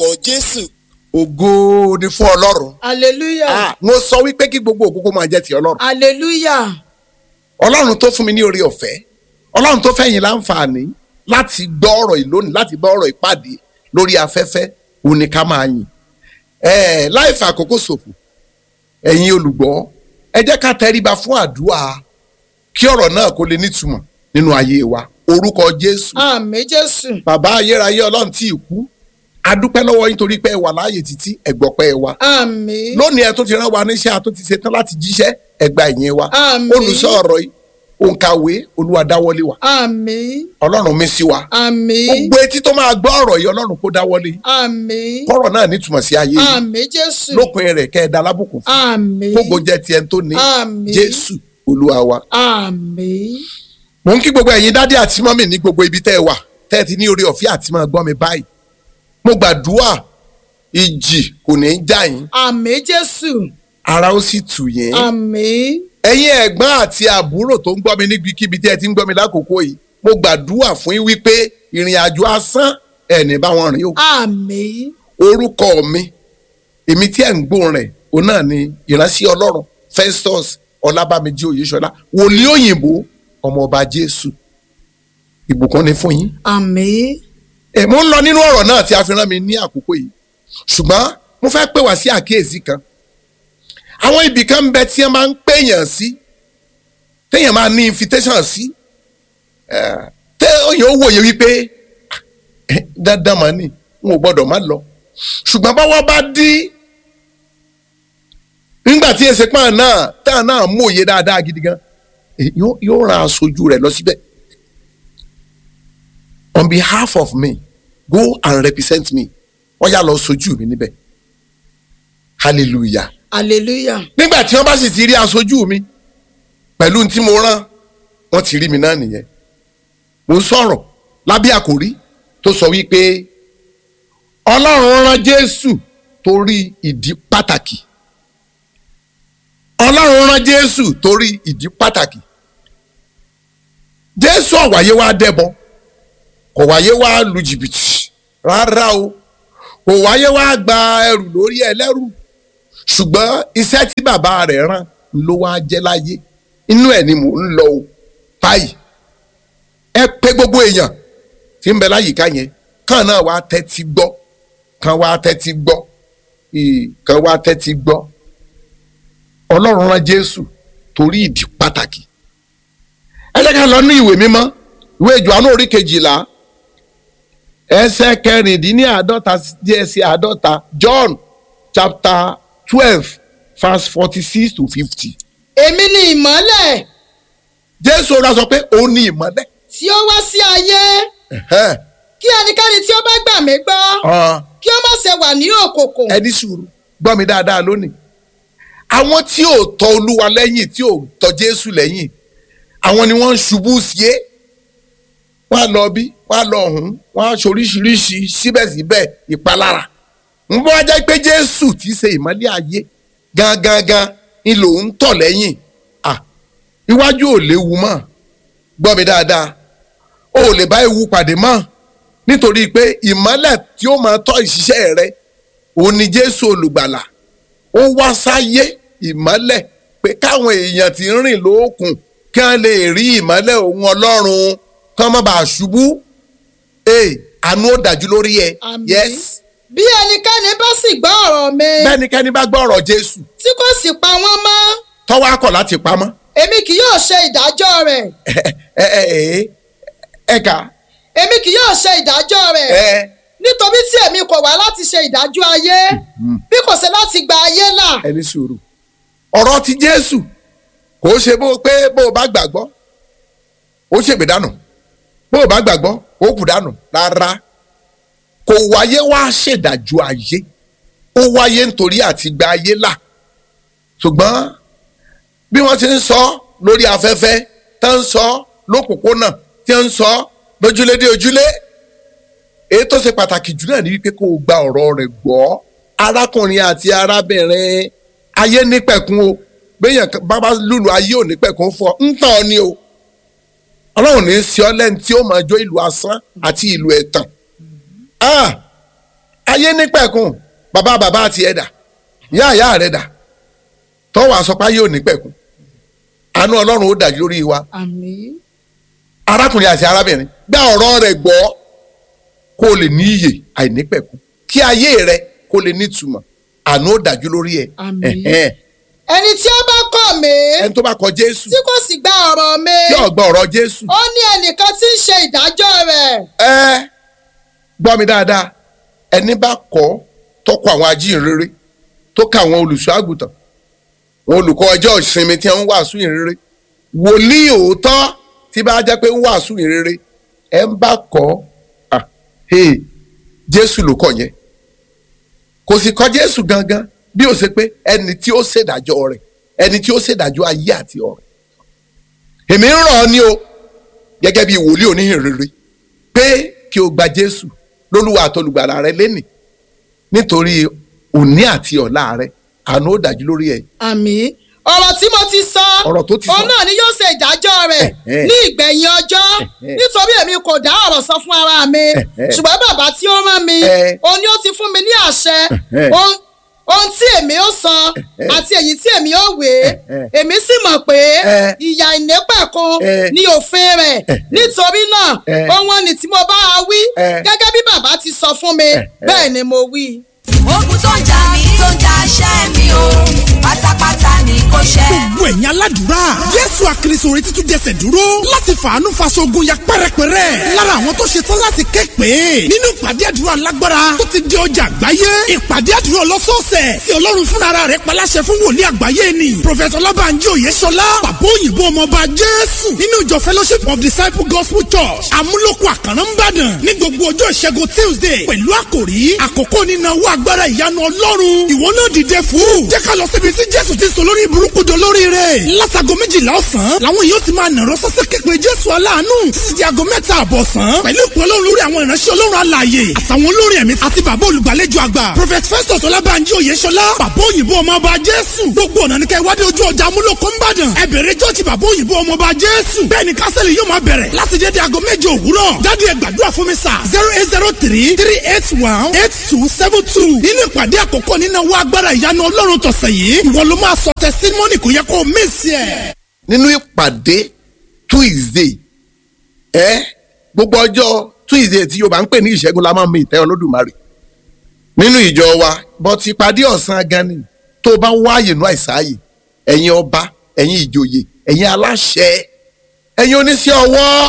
lórúkọ jésù. ògo ni fún ọlọ́run. hallelujah Ah, mo sọ wípé kí gbogbo ògo kó máa jẹ́ ti ọlọ́run. hallelujah ọlọ́run tó fún mi ní oore ọ̀fẹ́ ọlọ́run tó fẹ́ yín láǹfààní láti gbọ́ ọ̀rọ̀ yìí lónìí láti gbọ́ ọ̀rọ̀ ìpàdé lórí afẹ́fẹ́ òun ni ká máa yìn. Ẹ̀ẹ́ láì fa àkókò ṣòfò ẹ̀yin olùgbọ́ ẹ jẹ́ ká tẹríba fún àdúrà kí ọ̀rọ̀ náà kó lè nítumọ̀ nínú ayé wa orúkọ Jésù àmín jésù bàbá ayérayé ọlọ́run tí ì kú adúpẹ́ lọ́wọ́ yín torí pé ẹ wà láàyè títí ẹ̀gbọ́pẹ́ ẹ wa àmín lónìí ẹ tún ti rán wa níṣẹ́ a tún ti ṣetán láti jíṣẹ́ ẹgbà ìyẹn wa Àmín. olùsọ ọ̀rọ̀ yìí òǹkàwé olúwa dáwọ́lé wa àmín ọlọ́run mi sí wa àmín gbogbo etí tó máa gbọ́ ọ̀rọ̀ yìí ọlọ́run kó dáwọ́lé àmín kọ́rọ̀ náà nítumọ̀ sí ayé yìí àmín jésù lópin rẹ̀ kẹ́ ẹ da lábùkún fún àmín kógo jẹ́ tiẹ̀ tó ní Àmín. jésù olúwa wa. àmín mò ń kí gbogbo ẹ̀yin dádì àti mọ́mì ní gbogbo ibi tẹ́ ẹ wà tẹ́ ẹ ti ní orí ọ̀fẹ́ àti máa gbọ́ mi báyìí mo gbàdúrà ìjì kò ní í já yín àmín jésù ara ó sì tù yín. àmín ẹ̀yin ẹ̀gbọ́n àti àbúrò tó ń gbọ́ mi níbikíbi tí ẹ ti ń gbọ́ mi lákòókò yìí mo gbàdúrà fún yín wípé ìrìn àjò asán ẹ̀ní bá wọn rìn o. àmín orúkọ mi èmi tí ẹ̀ ń gbóhùn rẹ̀ òun náà ni ìránṣẹ́ ọlọ́run Festus ọlábàmíjì oyèṣọlá wòlíì òyìnbó ọmọọba jésù ìbùkún ni fún yín. àmín ẹ mo ń lọ nínú ọ̀rọ̀ náà tí a fi rán mi ní àkókò yìí ṣùgbọ́n mo fẹ́ pè wá sí àkíyèsí kan àwọn ibì kan ń bẹ tí wọ́n máa ń pèèyàn sí téèyàn máa ní invitation sí eh, tẹ òyìn ó wòye wípé eh, dandan mà ní n ò gbọ́dọ̀ má lọ ṣùgbọ́n báwọ́ bá dí nígbà tí èsì pààn náà táà náà mòye dáadáa gidi gan eh, yóò yóò ran aṣojú rẹ̀ lọ síbẹ̀ on behalf of me go and represent me wọ́n yà lọ sojú mi níbẹ̀ hallelujah hallelujah nígbà tí wọ́n bá sì ti rí aṣojú mi pẹ̀lú ohun tí mo rán wọ́n ti rí mi náà nìyẹn mo ń sọ̀rọ̀ lábẹ́ àkòrí tó sọ wípé ọlọ́run rán jésù torí ìdí pàtàkì ọlọ́run rán jésù torí ìdí pàtàkì jésù ọ̀wáyé wá dẹ́bọ kò wáyé wá lu jìbìtì rárá o kò wáyé wá gba ẹrù lórí ẹlẹ́rù ṣùgbọ́n iṣẹ́ tí bàbá rẹ̀ rán ló wá jẹ́ láyé inú ẹ̀ ni mò ń lọ o báyìí ẹ pé gbogbo èèyàn tí ń bẹ láyìíká yẹn kàn náà wá tẹ́tí gbọ́ kàn wá tẹ́tí gbọ́ ì- kàn wá tẹ́tí gbọ́ ọlọ́run rán jésù torí ìdí pàtàkì ẹ jẹ́ ká lọ ní ìwé mímọ́ ìwé Jòhánù orí kejìlá ẹsẹ̀ kẹrìndínláàádọ́ta díẹ̀ sí àádọ́ta John chapter twelve verse forty six to fifty. èmi ni ìmọ́lẹ̀ Jésù ọ̀rọ̀ sọ pé òun ni ìmọ́lẹ̀. tí ó wá sí ayé Ẹ̀hẹ́n. kí ẹnikẹ́ni tí ó bá gbà mí gbọ́ Ọ̀n, kí ó má ṣe wà ní òkùnkùn ẹni sùúrù gbọ́ mi dáadáa lónìí. àwọn tí ò tọ Olúwa lẹ́yìn tí ò tọ Jésù lẹ́yìn àwọn ni wọ́n ń ṣubú sí é wọ́n á lọ bí wọ́n á lọ ọ̀hún wọ́n á ṣoríṣiríṣi síbẹ̀síbẹ̀ ìpalára. ń bọ́ ajá pé Jésù tí í ṣe ìmọ́lẹ̀ ayé gangan ni lòun tọ̀ lẹ́yìn à iwájú ò léwu mọ́ gbọ́ mi dáadáa o ò lè bá ewu pàdé mọ́ nítorí pé ìmọ́lẹ̀ tí ó máa tọ́ ìṣiṣẹ́ rẹ òun ni Jésù olùgbàlà ó wá sáyé ìmọ́lẹ̀ pé káwọn èèyàn tí ń rìn lóòkùn kí wọ́n lè rí ìmọ́lẹ̀ òun Ọlọ́run kí wọ́n má bàa ṣubú ee àánú ó dájú lórí ẹ Àmín. yes bí ẹnikẹ́ni bá sì gbọ́ ọ̀rọ̀ mi bẹ́nikẹ́ni bá gbọ́ ọ̀rọ̀ Jésù tí kò sì pa wọ́n mọ́ tọ́wọ́ akọ̀ láti pamọ́ èmi kì yóò ṣe ìdájọ́ rẹ̀ ẹ ẹ ẹ ẹ kà èmi kì yóò ṣe ìdájọ́ rẹ̀ ẹ nítorí tí èmi kò wá láti ṣe ìdájọ́ ayé bí kò ṣe láti gba ayé là ẹni sùúrù ọ̀rọ̀ ti Jésù kò ṣe bó pé bó o bá gbàgbọ́ ó ṣègbè dànù bó o bá gbàgbọ́ ó kù dànù rárá kò wáyé wá ṣèdájọ́ ayé ó wáyé nítorí àti gba ayé là ṣùgbọ́n bí wọ́n ti ń sọ lórí afẹ́fẹ́ tó ń sọ lópòpónà tí ń sọ lójúlé dé ojúlé èyí tó ṣe pàtàkì jù náà ni wípé kó o gba ọ̀rọ̀ rẹ̀ gbọ́ arákùnrin àti arábìnrin ayé nípẹ̀kun o béèyàn kan- bá bá lùlù ayé ò nípẹ̀kun fọ ń tàn ọ́ ni o ọlọ́run ní í ṣe ọ́ lẹ́ni tí ó máa jó ìlú asán àti ìlú ẹ̀tàn Ah! ayé nípẹ̀kun bàbá bàbá tiẹ̀ dà ìyá ìyá rẹ̀ dà tọ́wọ́ àsọpá yóò nípẹ̀kun àánú ọlọ́run ó dájú lórí wa àmín arákùnrin àti arábìnrin gba ọ̀rọ̀ rẹ̀ gbọ́ kó o lè ní iyè àìnípẹ̀kun kí ayé rẹ kó lè nítumọ̀ àánú ó dájú lórí ẹ̀ Àmín. Ẹ̀hẹ́n. ẹni tí ó bá kọ̀ mí ẹni tó bá kọ jésù tí kò sì gba ọ̀rọ̀ mi tí ó gbọ́ ọ̀rọ̀ jésù ó ní ẹnìkan tí ń ṣe ìdájọ́ rẹ̀ ẹ gbọ́ mi dáadáa ẹni bá kọ́ tọkọ àwọn ajíhìnrere tó ka àwọn olùṣọ́ àgùntàn àwọn olùkọ́ ọjọ́ ìsinmi tí wọ́n ń wàásù ìrere wòlíì òótọ́ tí bá jẹ́ pé ń wàásù ìrere ẹ ń bá kọ́ ah, hey, jésù ló kọ́ yẹn kò sì kọ́ jésù gangan bí ó ṣe pé ẹni tí ó ṣèdájọ́ rẹ̀ ẹni tí ó ṣèdájọ́ ayé àti ọ̀run èmi ń rọ̀ ọ́ ní o gẹ́gẹ́ bí wòlíì oníhìnrere pé kí o gba jésù lólúwa àtolùgbàlà rẹ lẹ́nìí nítorí òní àti ọ̀la rẹ àánú ó dájú lórí ẹ̀ àmín ọ̀rọ̀ tí mo ti sọ Ọ̀rọ̀ tó ti sọ. òun náà ni yóò ṣe ìdájọ́ rẹ̀ Ẹ̀hẹ́. ní ìgbẹ̀yìn ọjọ́ Ẹ̀hẹ́. nítorí èmi kò dá ọ̀rọ̀ sọ fún ara mi Ẹ̀hẹ́. ṣùgbọ́n bàbá tí ó rán mi Ẹ̀. òun ni ó ti fún mi ní àṣẹ Ẹ̀hẹ́. ohun ohun tí èmi ó sọ Ẹ̀hẹ́. àti èyí tí èmi ó wé Ẹ̀hẹ́. èmi sì mọ̀ pé Ẹ̀. ìyà ìnépẹ̀kun Ẹ̀. ni òfin rẹ̀ Ẹ̀hẹ́. nítorí náà Ẹ̀. ohun ni tí mo bá a wí Ẹ̀. gẹ́gẹ́ bí bàbá ti sọ fún mi Ẹ̀hẹ́. bẹ́ẹ̀ ni mo wí. ogun tó ń jà mí tó ń jà ṣẹ́ mi o pátápátá ni kò ṣẹ́. gbogbo ẹ̀yin aládùúrà jésù àkìrìsò orí títún jẹsẹ̀ dúró láti fàánú faṣogun ya pẹ́rẹ́pẹ́rẹ́ lára àwọn tó ṣetán láti ké pé nínú ìpàdé àdúrà lágbára tó ti di ọjà àgbáyé ìpàdé àdúrà ọlọ́sọ̀ọ̀sẹ̀ tí ọlọ́run fúnra rẹ̀ paláṣẹ fún wòlíì àgbáyé ni prọfẹ̀tọ̀ ọlábànjí òyeṣọlá bàbá òyìnbó ọmọọba jésù nínú ìjọ fellowship of disciple gospel church amúlòkọ àkàrà ńbàdàn ní gbogbo ọjọ́ ìṣẹ́gun tuesday pẹ̀lú àkòrí àkókò nínáwó agbára ìyanu ọlọ́run ìwọ náà dìde fún jẹ́ ká lọ síbi tí jésù ti sọ lórí burúkú jọ lórí rẹ̀ látago méjìlá ọ̀sán làwọn yóò ti máa nàró sọ́sẹ́ képe jésù aláàánú títí di aago mẹ́ta àbọ̀sán pẹ̀lú ìpè ọlọ́run lórí àwọn ìránṣẹ́ ọlọ́run alààyè àtàwọn olórin ẹ̀mí àti bàbá olùgbàlejò àgbà prophet festus ọlábànjí oyèṣọlá bàbá òyìnbó ọmọọba jésù gbogbo ọ̀nà ní kẹ́ wádìí ojú ọjà amúlòkó ńbàdàn ẹ bẹ̀rẹ̀ jọ́ọ̀jì bàbá òyìnbó ọmọọba jésù bẹ́ẹ̀ ni kásẹ̀lì yóò máa bẹ̀rẹ̀ láti dédé aago méje òwúrọ̀ jáde ẹ gbàdúrà fún mi sà zero eight zero three three eight one eight two seven two nínú ìpàdé àkọ́kọ́ nínú owó agbára ìyanu ọlọ́run tọ̀sẹ̀ yìí ìwọ ló máa sọ tẹsítímọ́nì kò yẹ kó o mísì ẹ̀. nínú ìpàdé tuesday ẹ gbogbo ọjọ́ tuesday tí yorùbá ń pè ní ìṣẹ́gun la máa ń mi ìtẹ́ olódùmarè nínú ìjọ wa bọ́tí ìpàdé ọ̀sán gan ni tó o bá wáyè nú àìsáàyè ẹ̀yin ọba ẹ̀yin ìjòyè ẹ̀yin aláṣẹ ẹ̀yin oníṣẹ́ ọwọ́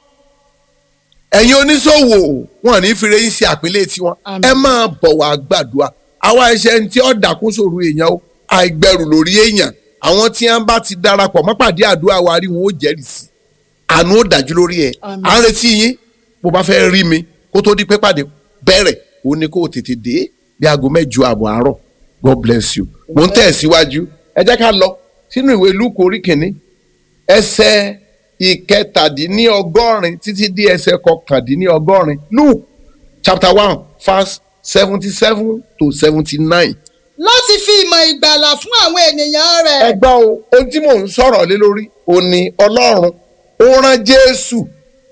ẹ̀yin oníṣòwò wọn ní fire yín sí àpínlẹ̀ tiwọn Àmín. ẹ máa bọ̀ wá gbàdúrà àwa ẹ̀ṣẹ̀ tí ó dàkún sòrò èèyàn o àìgbẹ̀rù lórí èèyàn àwọn tí wọn bá ti darapọ̀ mọ́pàdé àdúrà wa rí wọn ó jẹ́rìí sí àánú ó dájú lórí ẹ̀ Àmín. à ń retí yín bó bá fẹ́ rí mi kó tó di pé pàdé bẹ̀rẹ̀ ó ní kó o tètè dé bí aago mẹ́jọ àbọ̀ àárọ̀ God bless you mo ń tẹ̀ síwájú ẹ jẹ́ ká lọ sínú ìwé Lúùkù orí kìíní ẹsẹ̀ ìkẹtàdínníọgọ́rin títí dé ẹsẹ̀ kọkàndínníọgọ́rin Luke chapter one verse seventy seven to seventy nine. láti fi ìmọ̀ ìgbàlà fún àwọn ènìyàn rẹ̀. ẹ gbọ́ o ohun tí mò ń sọ̀rọ̀ lé lórí ó ní ọlọ́run ó rán jésù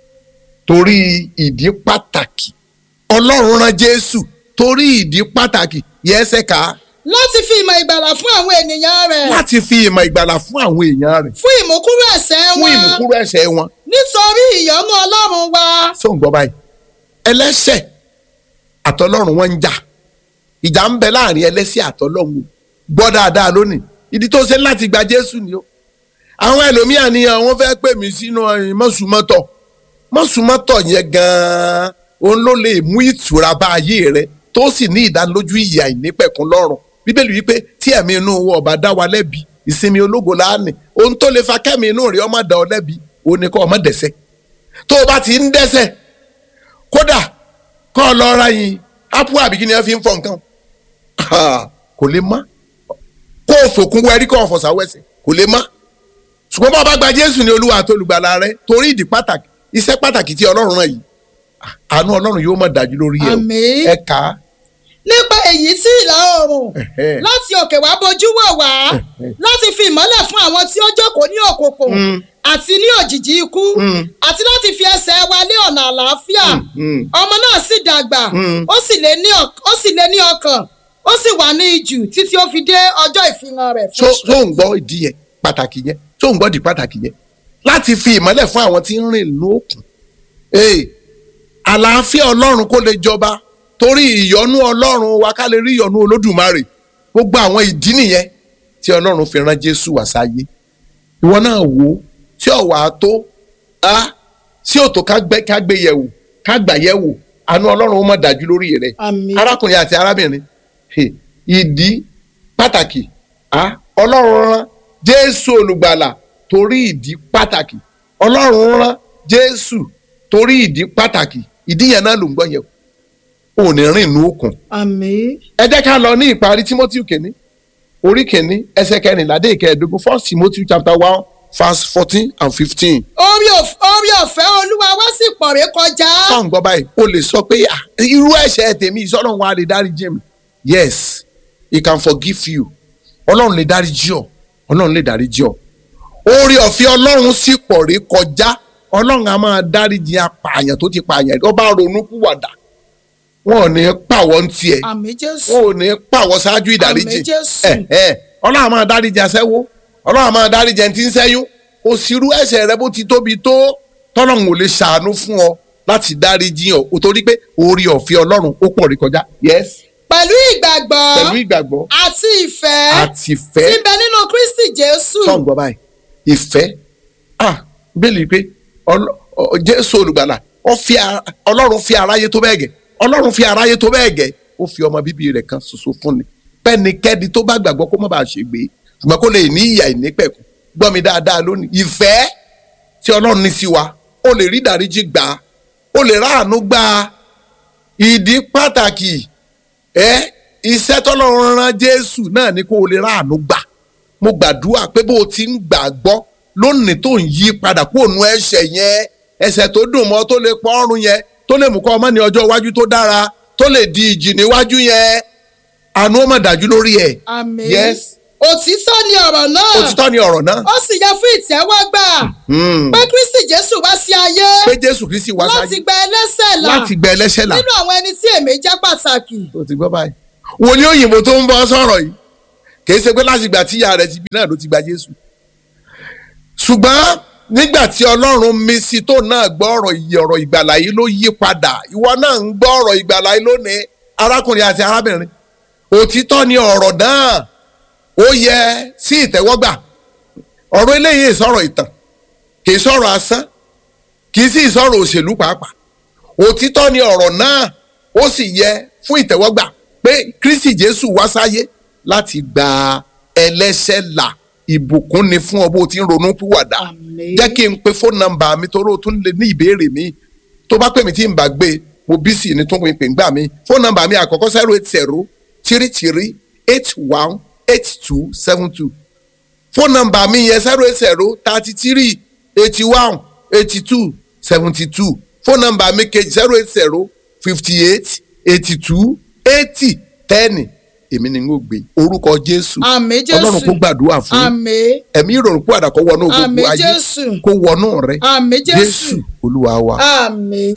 torí ìdí pàtàkì ọlọ́run rán jésù torí ìdí pàtàkì yẹ́sẹ̀ ká láti fi ìmọ̀ ìgbàlà fún àwọn ènìyàn rẹ̀. láti fi ìmọ̀ ìgbàlà fún àwọn èèyàn rẹ̀ fún ìmúkúrò ẹ̀ṣẹ̀ fún wọn. ìmúkúrò ẹ̀ṣẹ̀ wọn nítorí ìyọ́nú ọlọ́run wa. sóun gbọ́ báyìí ẹlẹ́ṣẹ̀ àtọlọ́run wọn ń jà ìjà ń bẹ láàrin ẹlẹ́ṣẹ̀ àtọlọ́run o. gbọ́ dáadáa lónìí ìdí tó ṣe láti gba jésù ni o àwọn ẹlòmíà ni àwọn fẹ́ pè mí sínú ẹ̀yìn mọ́sùmọ́tọ̀ mọ́sùmọ́tọ̀ yẹn gan-an òun ló lè mú ìtura bá ayé rẹ tó sì ní ìdánilójú ìyà ìnípẹ̀kun lọ́rùn bíbélì wípé tí ẹ̀mí inú wọn ọba dá wa lẹ́bi ìsinmi ológo láàánì ohun tó lè fa kẹ́mi inú rẹ ọmọ dá ọ lẹ́bi òun ni kọ́ ọmọ dẹ̀sẹ̀ tó o bá ti ń dẹ́sẹ̀ kódà kọ́ ọ lọ ra yín ápù àbí kí ni wọ́n fi ń fọ nǹkan Ah, kò lè má kó o fòkun wẹ́rí kó o fọ̀sà wẹ́sẹ̀ kò lè má ṣùgbọ́n bá o bá gba jésù ní olúwa àti olùgbàlà rẹ torí ìdí pàtàkì iṣẹ́ pàtàkì tí ọlọ́run rán yìí ah, àánú ọlọ́run yóò mọ̀ dájú lórí ẹ o Àmín. ẹ kà á nípa èyí tí ìlà oòrùn Ẹ̀hẹ́. láti òkè wá bojú wò wá Ẹ̀hẹ́. láti fi ìmọ́lẹ̀ fún àwọn tí ó jókòó ní òkùnkùn àti ní òjìji ikú àti láti fi ẹsẹ̀ wa lé ọ̀nà àlàáfíà mm. ọmọ náà sì dàgbà Mm. ó sì lé ní ọk- ó sì lé ní ọkàn ó sì wà ní ijù títí ó fi dé ọjọ́ ìfihàn rẹ̀ tó tó ń gbọ́ ìdí yẹn pàtàkì yẹn tó ń gbọ́ di pàtàkì yẹn láti fi ìmọ́lẹ̀ fún àwọn tí ń rìn lókun ee àlàáfíà ọlọ́run kó lè jọba torí ìyọ́nú ọlọ́run wa ká lè rí ìyọ́nú olódùmarè gbogbo àwọn ìdí nìyẹn tí ọlọ́run fi rán jésù wá sáyé ìwọ náà wò ó tí ọ̀wà tó a sí òtò ká gbé ká gbé yẹ̀wò ká gbà yẹ̀wò àánú ọlọ́run ó mọ̀ dájú lórí rẹ̀ àmín arákùnrin àti arábìnrin he, ìdí pàtàkì ah, ọlọ́run rán jésù olùgbàlà torí ìdí pàtàkì ọlọ́run rán jésù torí ìdí pàtàkì ìdí yẹn náà ló ń gbọ́ yẹn o ò ní rìn inú òkun àmín ẹ jẹ́ ká lọ ní ìparí timothy kìíní orí kìíní ẹsẹ̀ kẹrìnlá dé ìkẹẹ̀ẹ́dógún first timothy chapter one verse fourteen and fifteen orí òf- orí ọ̀fẹ́ olúwa wá sì pọ̀ ré kọjá sọ̀n gbọ́ báyìí o lè sọ pé "Ah, irú ẹ̀ṣẹ̀ tèmi ìsọ̀rọ̀ wa lè dáríjì mi yes he can forgive you ọlọ́run lè dáríjì ọ́ ọlọ́run lè dáríjì ọ́ orí ọ̀fẹ́ ọlọ́run sì pọ̀ rí kọjá ọlọ́run a máa dáríjì apààyàn tó ti pààyàn tó bá ronú kúwàdà wọn ò ní pàwọ́ ń tiẹ̀ àmín jésù wọn ò ní pàwọ́ ṣáájú ìdáríjì Àmín Jésù. ẹ ẹ ọlọ́run a máa dáríjì aṣẹ́wó ọlọ́run a máa dáríjì ẹni tí ń ṣẹ́yún kò sírú ẹ̀ṣẹ̀ rẹ bó ti tóbi tó tọ́lọ́run ò lè ṣàánú fún ọ láti dáríjì ọ o torí pé orí ọ̀fẹ́ ọlọ́run ó pọ̀ rí kọjá yes pẹ̀lú ìgbàgbọ́ pẹ̀lú ìgbàgbọ́ àti ìfẹ́ àti tí ìfẹ́ ń bẹ nínú kristi jésù sọ̀n gbọ́ báyìí ìfẹ́ ah bẹ́ẹ̀ni pé ọlọ- ọ- jésù olùgbàlà ó fi a- ọlọ́run fi aráyé tó bẹ́ẹ̀ gẹ́ ọlọ́run fi aráyé tó bẹ́ẹ̀ gẹ́ ó fi ọmọ bíbí rẹ̀ kan ṣoṣo fún ni pẹ́nikẹ́ni tó bá gbàgbọ́ kó má bàa ṣègbé ṣùgbọ́n kó lè ní ìyà ìnípẹ̀kun gbọ́ mi dáadáa lónìí ìfẹ́ tí ọlọ́run ní sí wa ó lè rí ìdáríjì gbà á ó lè ráàánú gbà á ìdí pàtàkì ẹ iṣẹ́ tọ́lọ́run rán jésù náà ni kó o lè ráàánú gbà mo gbàdúrà pé bó o ti ń gbàgbọ́ lónìí tó ń yí padà kó òun ẹ̀ṣẹ̀ yẹn ẹ̀ṣẹ̀ tó dùn mọ́ tó lè pọ́ ọrùn yẹn tó lè mú kọ́ ọmọ ní ọjọ́ iwájú tó dára tó lè di ìjì níwájú yẹn àánú ó mà dájú lórí ẹ̀ àmín Yes. òtítọ́ ni ọ̀rọ̀ náà òtítọ́ ni ọ̀rọ̀ náà ó sì yẹ fún ìtẹ́wọ́gbà Hmm. pé kristi jésù wá sí ayé pé jésù kristi wá láti sáyé gba ẹlẹ́ṣẹ̀ là láti gbẹ ẹlẹ́ṣẹ̀ là nínú àwọn ẹni tí èmi jẹ́ pàtàkì tó ti gbọ́ báyìí wòlíì òyìnbó tó ń bọ́ sọ̀rọ̀ yìí kìí ṣe pé láti ìgbà tí ìyá rẹ̀ ti bí náà ló ti gba jésù ṣùgbọ́n nígbà tí ọlọ́run mi sí tó náà gbọ́ ọ̀rọ̀ ìyè ọ̀rọ̀ ìgbàlà yìí ló yí padà ìwọ náà ń gbọ́ ọ̀rọ̀ ìgbàlà yìí lónìí arákùnrin àti arábìnrin òtítọ́ ni ọ̀rọ̀ náà ó yẹ sí ìtẹ́wọ́gbà ọ̀rọ̀ eléyìí sọ̀rọ̀ ìtàn kìí sọ̀rọ̀ asán kìí sì sọ̀rọ̀ òṣèlú pàápàá òtítọ́ ni ọ̀rọ̀ náà ó sì yẹ fún ìtẹ́wọ́gbà pé kristi jésù wá sáyé láti gba ẹlẹ́ṣẹ̀ là ìbùkún ni fún ọ bó ti ń ronú pìwàdà Àmín. jẹ́ kí n pe fóònù nọ́mbà mi torí o tún lè ní ìbéèrè mi tó bá pè mí tí n bá gbé mo bí sí ni tó ń pè ń gbà mí fóònù nọ́mbà mi àkọ́kọ́ zero eight zero three three eight one eight two seven two fóònù nọ́mbà mi yẹn zero eight zero thirty three eighty one eighty two seventy two fóònù nọ́mbà mi kejì zero eight zero fifty eight eighty two eighty ten èmi ni n ó gbé orúkọ jésù àmín jésù ọlọ́run kó gbàdúrà fún àmín ẹ̀mí ìrọ̀rùn kó àdàkọ́ wọnú gbogbo Àmín ayé Jésù. kó wọnú rẹ àmín jésù jésù olúwa wa. àmín.